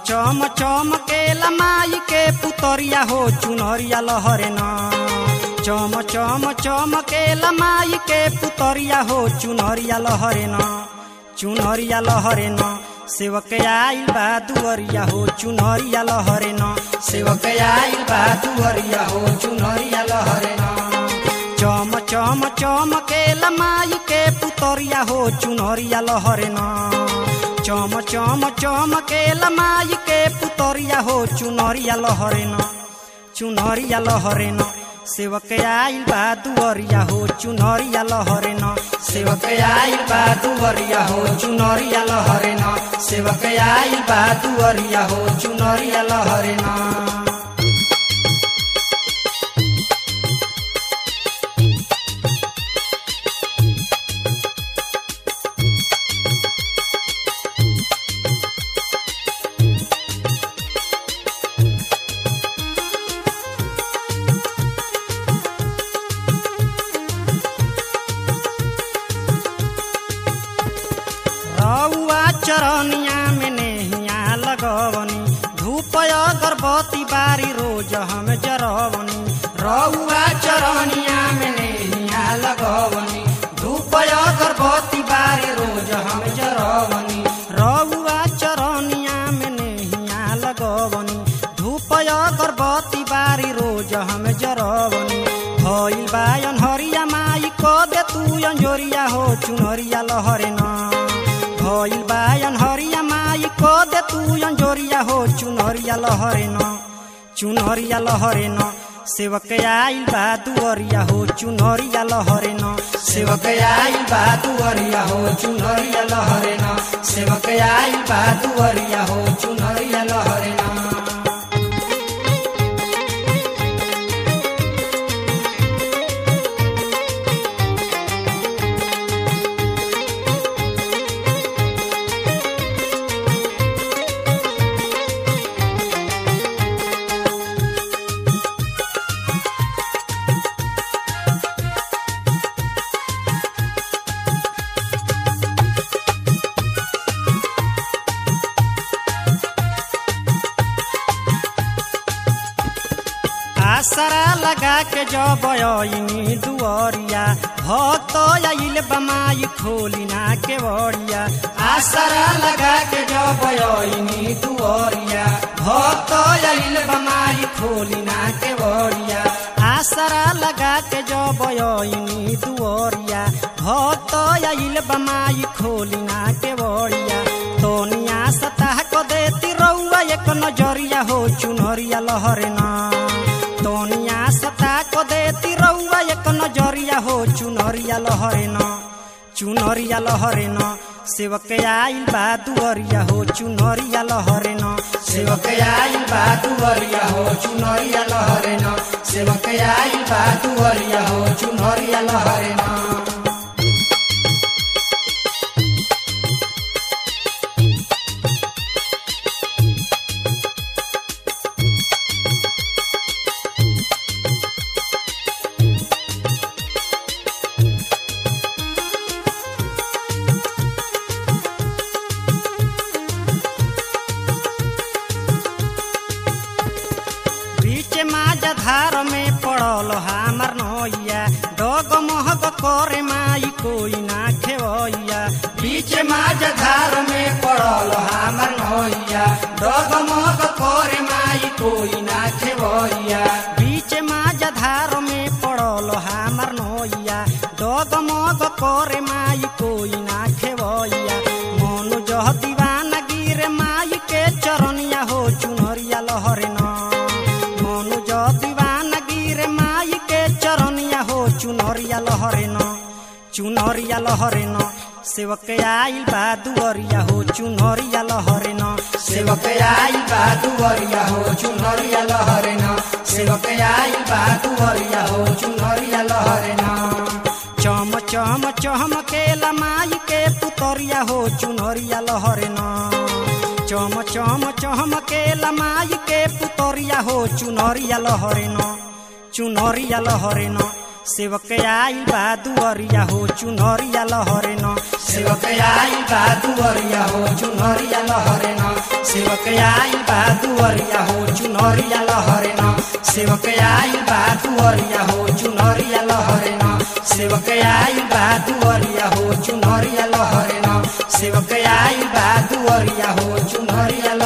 चम चम के लमाई के पुतरिया हो चुनरिया लहरे न चम चम चम के लमाई के पुतरिया हो चुनरिया लहरे न चुनरिया लहरे न सेवक आइल बा दुअरिया हो चुनरिया लहरे न सेवक आइल बा दुअरिया हो चुनरिया लहरे न चम चम चम के लमाई के पुतरिया हो चुनरिया लहरे न चम चम चम के लमाई के पुतरिया हो चुनरिया लहरे न चुनरिया लहरे न सेवक आइल बा दुअरिया हो चुनरिया लहरे न सेवक आइल बा दुअरिया हो चुनरिया लहरे न सेवक आइल बा दुअरिया हो चुनरिया लहरे न रउआ चरनिया में नेहिया लगवनी धूप अगरबत्ती बारी रोज हम जरवनी रउआ चरनिया में नेहिया लगवनी धूप अगरबत्ती बारी रोज हम जरवनी रउआ चरनिया में नेहिया लगवनी धूप अगरबत्ती बारी रोज हम जरवनी भइल बा अनहरिया माई क दे तू अंजोरिया हो चुनरिया लहरे ना भइल बा अनहरिया माई क दे तू अंजोरिया हो चुनरिया लहरे न चुनरिया लहरे न सेवक आइल बा दुअरिया हो चुनरिया लहरे न सेवक आइल बा दुअरिया हो चुनरिया लहरे न सेवक आइल बा दुअरिया हो चुनरिया लहरे न आसरा लगा के जब अइनी दुअरिया भक्त आइल बमाई खोली ना के बड़िया आसरा लगा के जब अइनी दुअरिया भक्त आइल बमाई खोली ना के बड़िया आसरा लगा के जब अइनी दुअरिया भक्त आइल बमाई खोली ना के बड़िया तोनिया सताह को देती रउआ एक नजरिया हो चुनरिया लहरे ना तोनिया सता को देती रउआ एक नजरिया हो चुनरिया लहरे न चुनरिया लहरे न सेवक आइल बा दुअरिया हो चुनरिया लहरे न सेवक आइल बा दुअरिया हो चुनरिया लहरे न सेवक आइल बा दुअरिया हो चुनरिया लहरे न बीच माझा धार में पड़ल हमार नैया डग महग करे माई कोई ना खेवैया बीच माझा धार में पड़ल हमार नैया डग महग करे माई कोई ना खेवैया बीच माझा धार में पड़ल हमार नैया डग मग करे माई कोई ना खेवैया मनु जह दीवाना गिरे माई के चरनिया हो चुनरिया लहरे ना मनु ज दीवाना गिरे माई के चरनिया हो चुनरिया लहरे न चुनरिया लहरे न सेवक आइल बा दुअरिया हो चुनरिया लहरे न सेवक आइल बा दुअरिया हो चुनरिया लहरे न सेवक आइल बा दुअरिया हो चुनरिया लहरे न चम चम चम के लमाई के पुतरिया हो चुनरिया लहरे न चम चम चम के लमाई के पुतरिया हो चुनरिया लहरे न चुनरिया लहरे न सेवक आइल बा दुअरिया हो चुनरिया लहरे न सेवक आइल बा दुअरिया हो चुनरिया लहरे न सेवक आइल बा दुअरिया हो चुनरिया लहरे न सेवक आइल बा दुअरिया हो चुनरिया लहरे न सेवक आइल बा दुअरिया हो चुनरिया लहरे न सेवक आइल बा दुअरिया हो चुनरिया